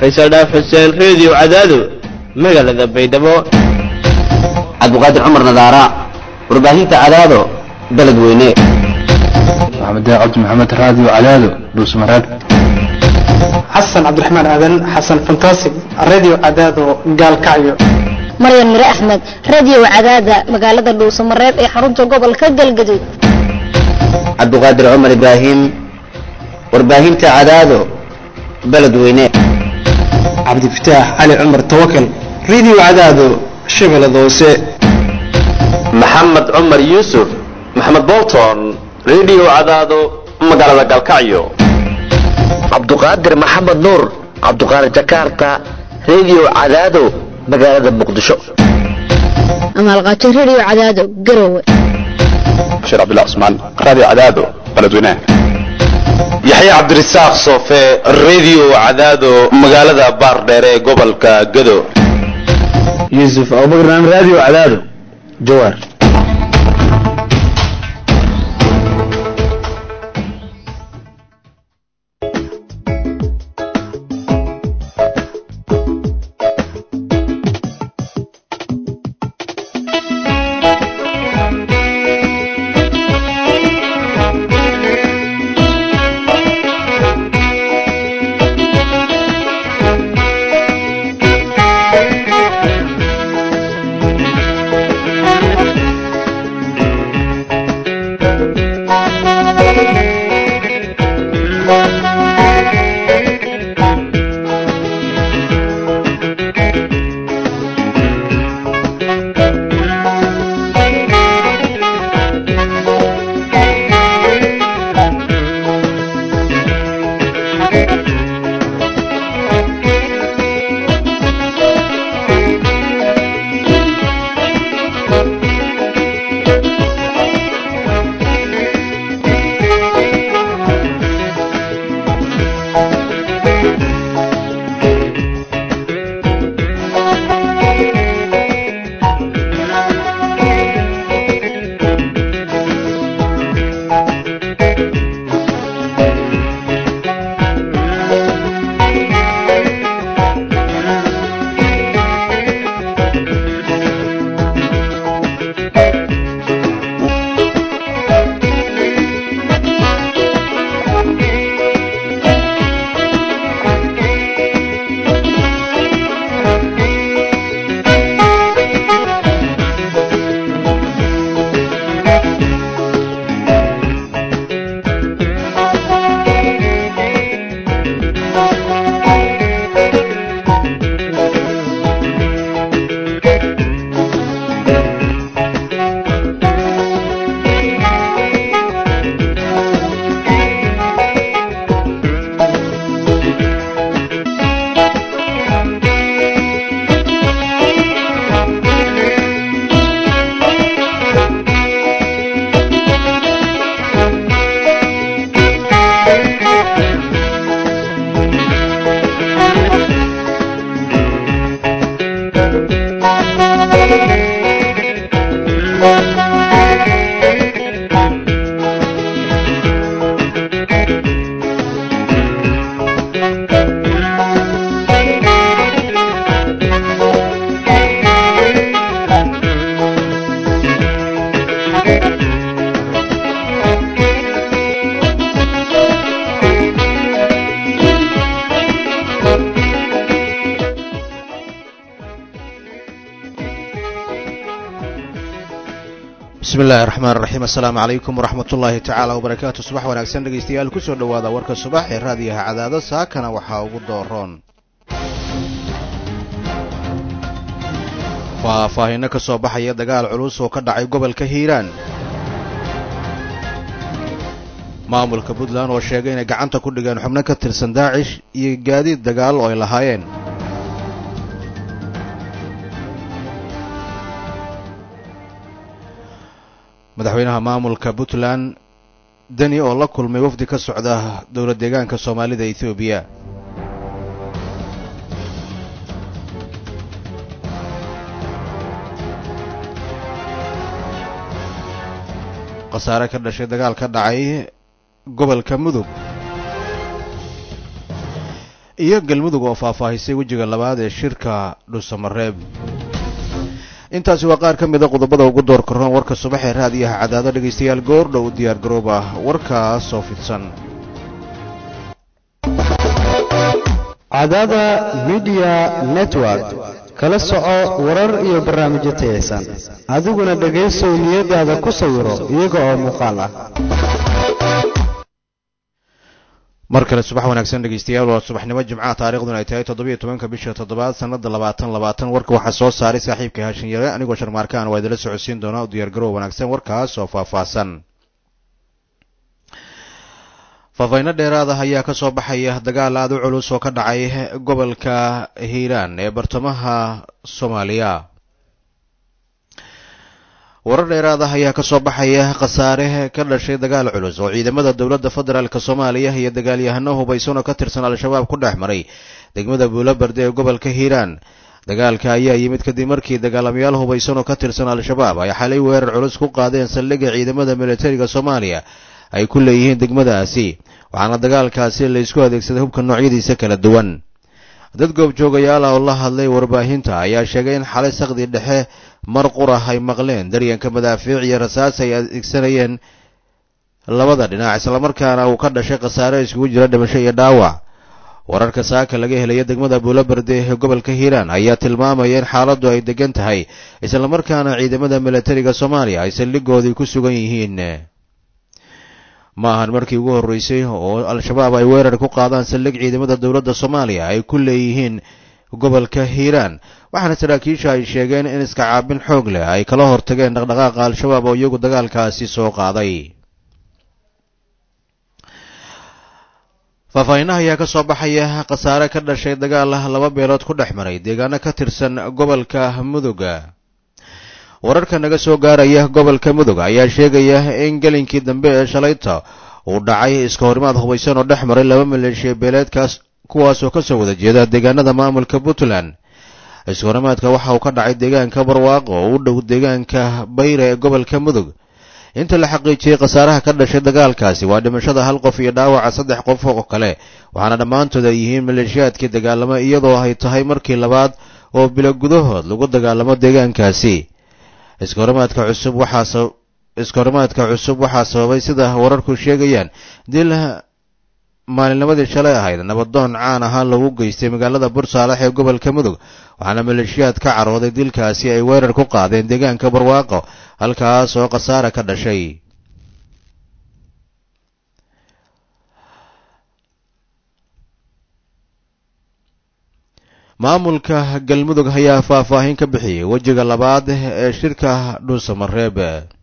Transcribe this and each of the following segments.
faysal dhaaf xuseen reediyo cadaado magaalada baydhabo cabdiqaadir cumar nadaara warbaahinta cadaado beled weyne maxamed cabdi maxamed raadiyo cadaado dhuusmareeb xasan cabdiraxmaan aadan xasan fantasig radio cadaado gaalkacyo maryan mire axmed radio cadaada magaalada dhuusamareeb ee xarunta gobolka galgaduud cabdiqaadir cumar ibraahim warbaahinta cadaado beled weyne cabdifataax cali cumar tawakal radio cadaado shabeellada hoose maxamed cumar yuusuf maxamed bolton radio cadaado magaalada galkacyo cabduqaadir maxamed nuur cabduqaadir jakarta radio cadaado magaalada muqdisho amaalqaajo radio cadaado garowe bashiir cabdullah cusmaan raadiyo cadaado beledweynaha yaxya cabdirasaaq soofe radio cadaado magaalada baardheere ee gobolka gado yuusuf abubakar radio cadaado jawaar bismi illaahi raxmaan raxiim assalaamu calaykum waraxmat ullaahi tacaala wabarakaatu subax wanaagsan dhegaystayaal kusoo dhowaada warka subax ee raadiyaha cadaado saakana waxaa ugu dooroon faahfaahinno ka soo baxaya dagaal culus oo ka dhacay gobolka hiiraan maamulka puntland oo sheegay inay gacanta ku dhigeen xubno ka tirsan daacish iyo gaadiid dagaal oo ay lahaayeen madaxweynaha maamulka puntland deni oo la kulmay wafdi ka socda dowlad deegaanka soomaalida ethoobiya khasaare ka dhashay dagaal ka dhacay gobolka mudug iyo galmudug oo faahfaahisay wejiga labaad ee shirka dhuusamareeb intaasi waa qaar ka mida qodobada ugu door karoon warka subax ee raadiyaha cadaado dhegaystayaal goordhow u diyaar garoob ah warkaas oo fidsan cadaada midiya network kala soco warar iyo barnaamijyo tayaysan adiguna dhegaysow niyadaada ku sawiro iyaga oo muuqaal ah mar kale subax wanaagsan dhegaystayaal waa subaxnimo jimcaha taarikhduna ay tahay toddobiyo tobanka bisha toddobaad sanada labaatan labaatan warka waxaa soo saaray saaxiibkai haashin yare anigoo sharmaarkaan waa idinla socodsiin doonaa u diyaargarow wanaagsan warkaas oo faahfaahsan faahfayno dheeraad ah ayaa ka soo baxaya dagaal aada u culus oo ka dhacay gobolka hiiraan ee bartamaha soomaaliya warar dheeraad ah ayaa ka soo baxaya khasaare ka dhashay dagaal culus oo ciidamada dowladda federaalk soomaaliya iyo dagaalyahano hubaysan oo ka tirsan al-shabaab ku dhex maray degmada buulabarde ee gobolka hiiraan dagaalka ayaa yimid kadib markii dagaalamayaal hubaysan oo ka tirsan al-shabaab ay xalay weerar culus ku qaadeen saldhigga ciidamada militariga soomaaliya ay ku leeyihiin degmadaasi waxaana dagaalkaasi la isku adeegsaday hubka noocyadiisa kala duwan dad goobjoogayaal ah oo la hadlay warbaahinta ayaa sheegay in xalay sakdi dhexe mar qurah ay maqleen daryanka madaafiic iyo rasaas ay adeegsanayeen labada dhinac islamarkaana uu ka dhashay khasaare iskugu jira dhimasho iyo dhaawac wararka saaka laga helaya degmada buulabarde ee gobolka hiiraan ayaa tilmaamaya in xaaladdu ay degan tahay islamarkaana ciidamada militariga soomaaliya ay saldhigoodii ku sugan yihiin ma ahan markii ugu horreysay oo al-shabaab ay weerar ku qaadaan saldhig ciidamada dowladda soomaaliya ay ku leeyihiin gobolka hiiraan waxaana saraakiisha ay sheegeen in iska caabin xoog leh ay kala hortageen dhaqdhaqaaqa al-shabaab oo iyagu dagaalkaasi soo qaaday faahfaahinnaha ayaa ka soo baxaya khasaare ka dhashay dagaal laba beelood ku dhex maray deegaano ka tirsan gobolka mudug wararka naga soo gaaraya gobolka mudug ayaa sheegaya in gelinkii dambe ee shalayta uu dhacay iska horimaad hubaysan oo dhex maray laba maleeshiya beeleedkaas kuwaasoo ka soo wada jeeda deegaanada maamulka puntland iska horimaadka waxa uu ka dhacay deegaanka barwaaqo oo u dhow deegaanka bayre ee gobolka mudug inta la xaqiijiyey khasaaraha ka dhashay dagaalkaasi waa dhimashada hal qof iyo dhaawaca saddex qof oo kale waxaana dhammaantood ay yihiin maleeshiyaadkii dagaalamo iyadoo ay tahay markii labaad oo bilo gudahood lagu dagaalamo deegaankaasi iskahorimaadka cusub waxaa iskahorimaadka cusub waxaa sababay sida wararku sheegayaan dil maalinnimadii shalay ahayd nabadoon caan ahaa lagu geystay magaalada bursaalax ee gobolka mudug waxaana maleeshiyaad ka carooday dilkaasi ay weerar ku qaadeen deegaanka barwaaqo halkaas oo khasaare ka dhashay maamulka galmudug ayaa faahfaahin ka bixiyey wejiga labaad ee shirka dhuusamareeb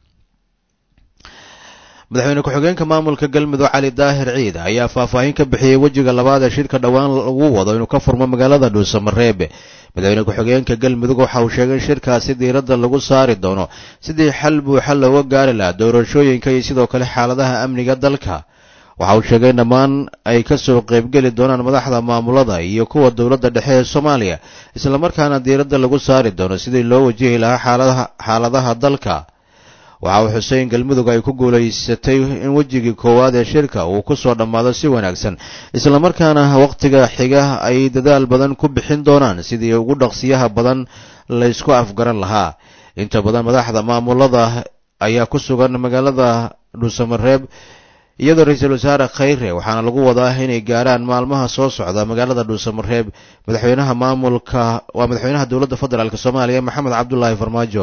madaxweyne ku-xigeenka maamulka galmudug cali daahir ciid ayaa faahfaahin ka bixiyey wejiga labaad ee shirka dhowaan lagu wado inuu ka furmo magaalada dhuusamareeb madaxweyne ku-xigeenka galmudug waxa uu sheegay in shirkaasi diiradda lagu saari doono sidii xal buuxa looga gaari lahaa doorashooyinka iyo sidoo kale xaaladaha amniga dalka waxa uu sheegay in dhammaan ay ka soo qaybgeli doonaan madaxda maamulada iyo kuwa dowladda dhexe ee soomaaliya islamarkaana diiradda lagu saari doono sidii loo wajihi lahaa xaaladaha xaaladaha dalka waxa uu xusay in galmudug ay ku guulaysatay in wejigii koowaad ee shirka uu ku soo dhammaado si wanaagsan islamarkaana wakhtiga xiga ay dadaal badan ku bixin doonaan sidii ugu dhaqsiyaha badan laysku afgaran lahaa inta badan madaxda maamulada ayaa ku sugan magaalada dhuusamareeb iyadoo ra-iisul wasaare khayre waxaana lagu wadaa inay gaaraan maalmaha soo socda magaalada dhuusamareeb madaxweynaha maamulka waa madaxweynaha dowladda federaalk soomaaliya maxamed cabdulaahi farmaajo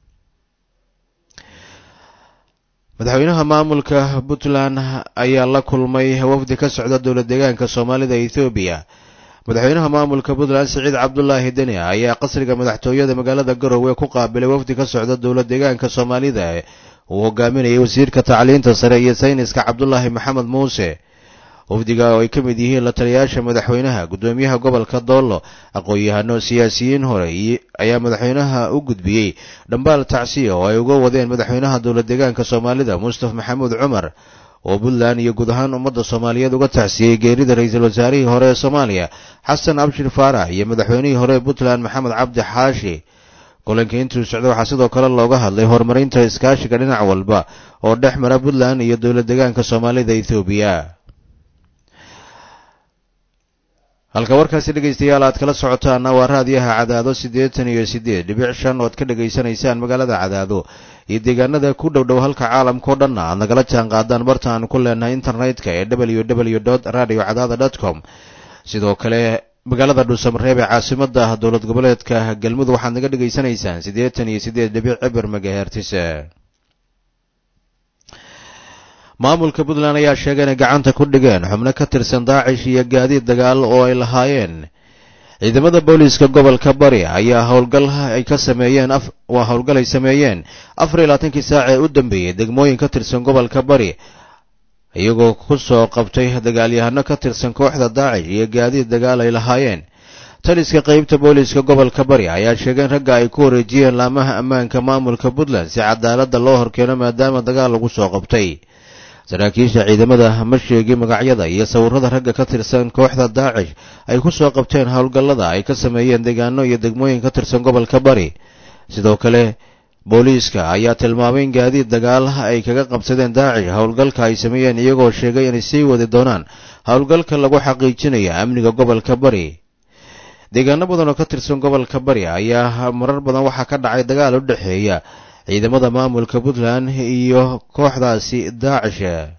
madaxweynaha maamulka puntland ayaa la kulmay wafdi ka socda dowla deegaanka soomaalida ethoobiya madaxweynaha maamulka puntland siciid cabdulaahi deni ayaa qasriga madaxtooyada magaalada garowe ku qaabilay wafdi ka socda dowla deegaanka soomaalida uu hogaaminayay wasiirka tacliinta sare iyo sayniska cabdulaahi maxamed muuse wafdiga oo ay ka mid yihiin la taliyayaasha madaxweynaha guddoomiyaha gobolka doollo aqoon-yahano siyaasiyiin hore ayaa madaxweynaha u gudbiyey dhambaal tacsiya oo ay uga wadeen madaxweynaha dowla deegaanka soomaalida mustaf maxamuud cumar oo puntland iyo guud ahaan ummadda soomaaliyeed uga tacsiyey geerida ra-iisul wasaarihii hore ee soomaaliya xasan abshir faarax iyo madaxweynihii hore ee puntland maxamed cabdi xaashi kulanka intuu socda waxaa sidoo kale looga hadlay horumarinta iskaashiga dhinac walba oo dhex mara puntland iyo dowla deegaanka soomaalida ethoobiya halka warkaasi dhegaystayaal aad kala socotaana waa raadiyaha cadaado siddeetan iyo siddeed dhibic shan ood ka dhegaysanaysaan magaalada cadaado iyo deegaanada ku dhow dhow halka caalamkao dhanna aad nagala jaan qaadaan barta aan ku leenahay internetka ee w w dot radio cadaada dot com sidoo kale magaalada dhuusamareeb ee caasimada dowlad goboleedka galmudug waxaad naga dhegaysanaysaan siddeetan iyo siddeed dhibic cibir magahertis maamulka puntland ayaa sheegay inay gacanta ku dhigeen xubno ka tirsan daacish iyo gaadiid dagaal oo ay lahaayeen ciidamada booliiska gobolka bari ayaa howlgal ay ka sameeyeen waa howlgal ay sameeyeen afar iyo labaatankii saac ee u dambeeyey degmooyin ka tirsan gobolka bari iyagoo ku soo qabtay dagaalyahano ka tirsan kooxda daacish iyo gaadiid dagaal ay lahaayeen taliska qeybta booliiska gobolka bari ayaa sheegay in ragga ay ku wareejiyeen laamaha ammaanka maamulka puntland si cadaaladda loo horkeeno maadaama dagaal lagu soo qabtay saraakiisha ciidamada ma sheegin magacyada iyo sawirrada ragga ka tirsan kooxda daacish ay ku soo qabteen howlgallada ay ka sameeyeen deegaano iyo degmooyin ka tirsan gobolka bari sidoo kale booliiska ayaa tilmaamay in gaadiid dagaal ay kaga qabsadeen daacish howlgalka ay sameeyeen iyagoo sheegay inay sii wadi doonaan howlgalka lagu xaqiijinaya amniga gobolka bari deegaano badan oo ka tirsan gobolka bari ayaa marar badan waxaa ka dhacay dagaal u dhexeeya ciidamada maamulka puntland iyo kooxdaasi daacish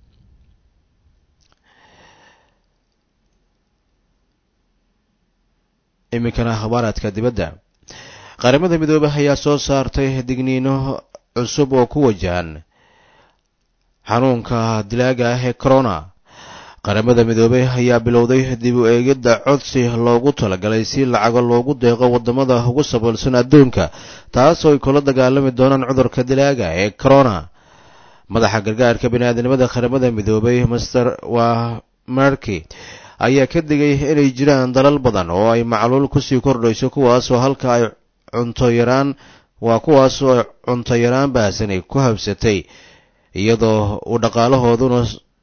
iminkana akhbaaraadka dibadda qaramada midoobey ayaa soo saartay digniino cusub oo ku wajahan xanuunka dilaaga ah ee corona qaramada midoobey ayaa bilowday dib u eegidda codsi loogu talagalay si lacago loogu deeqo waddamada ugu saboolsan adduunka taas oo ay kula dagaalami doonaan cudurka dilaaga ee corona madaxa gargaarka biniaadamnimada qaramada midoobey master waa marki ayaa ka digay inay jiraan dalal badan oo ay macluul kusii kordhayso kuwaasoo halka ay cunto yaraan waa kuwaasoo ay cunto yaraan baahsanay ku habsatay iyadoo uu dhaqaalahooduna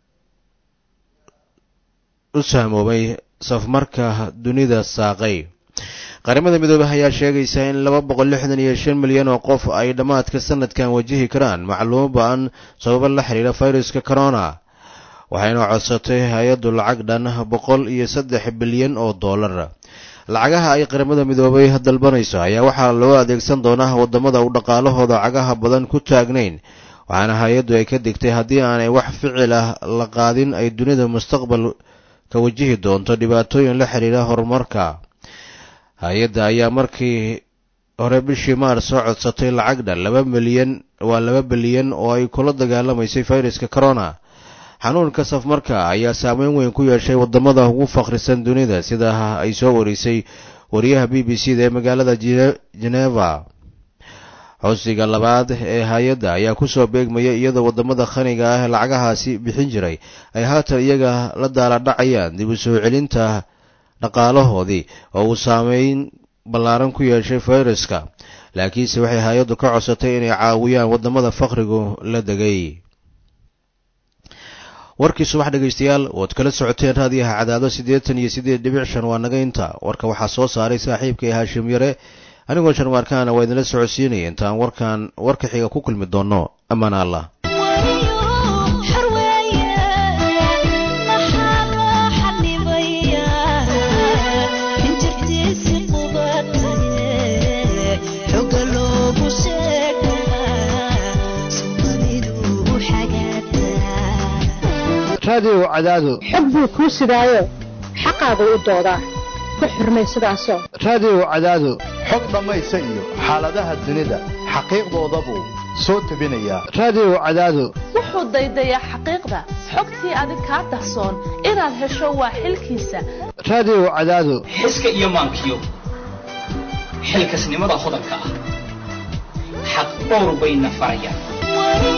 u sahmoobay safmarka dunida saaqay qaramada midoobey ayaa sheegaysa in laba boqol lixdan iyo shan milyan oo qof ay dhammaadka sanadkan wajihi karaan macluumo ba-an sababo la xiriira fayruska corona waxayna codsatay hay-addu lacag dhan boqol iyo saddex bilyan oo dollar lacagaha ay qaramada midoobey dalbanayso ayaa waxaa loo adeegsan doonaa waddamada uu dhaqaalahooda cagaha badan ku taagnayn waxaana hay-addu ay ka digtay haddii aanay wax ficil ah la qaadin ay dunida mustaqbal ka wajihi doonto dhibaatooyin la xiriira horumarka hay-adda ayaa markii hore bishii maars soo codsatay lacag dhan laba milyan waa laba bilyan oo ay kula dagaalamaysay fayraska corona xanuunka safmarka ayaa saameyn weyn ku yeeshay waddamada ugu fakhrisan dunida sida ay soo warisay wariyaha b b c da ee magaalada geneva codsiga labaad ee hay-adda ayaa kusoo beegmaya iyadoo waddamada khaniga ah lacagahaasi bixin jiray ay haatan iyaga la daaladhacayaan dib u soo celinta dhaqaalahoodii oo uu saameyn ballaaran ku yeeshay fayraska laakiinse waxay hay-addu ka codsatay inay caawiyaan waddamada fakhrigu la degay warkii subax dhegaystayaal ood kala socoteen raadiyaha cadaado siddeetan iyo siddeed dhibic shan waa naga inta warka waxaa soo saaray saaxiibkay haashim yare anigoo sharmaarkaana waa idinla socodsiinaya intaan warkan warka xiga ku kulmi doonno ammaan allah raadiyo cadaado xog buu kuu sidaayo xaqaagu u doodaa ku xurmay sidaasoo raadiyo cadaado xog dhammaysa iyo xaaladaha dunida xaqiiqdooda buu soo tebinayaa raadiyo cadaado wuxuu daydayaa xaqiiqda xogtii adig kaa dahsoon inaad hesho waa xilkiisa raadiyo cadaado xiska iyo maankiyo xilkasnimada hodanka ah xaq dhowr bayna farayaan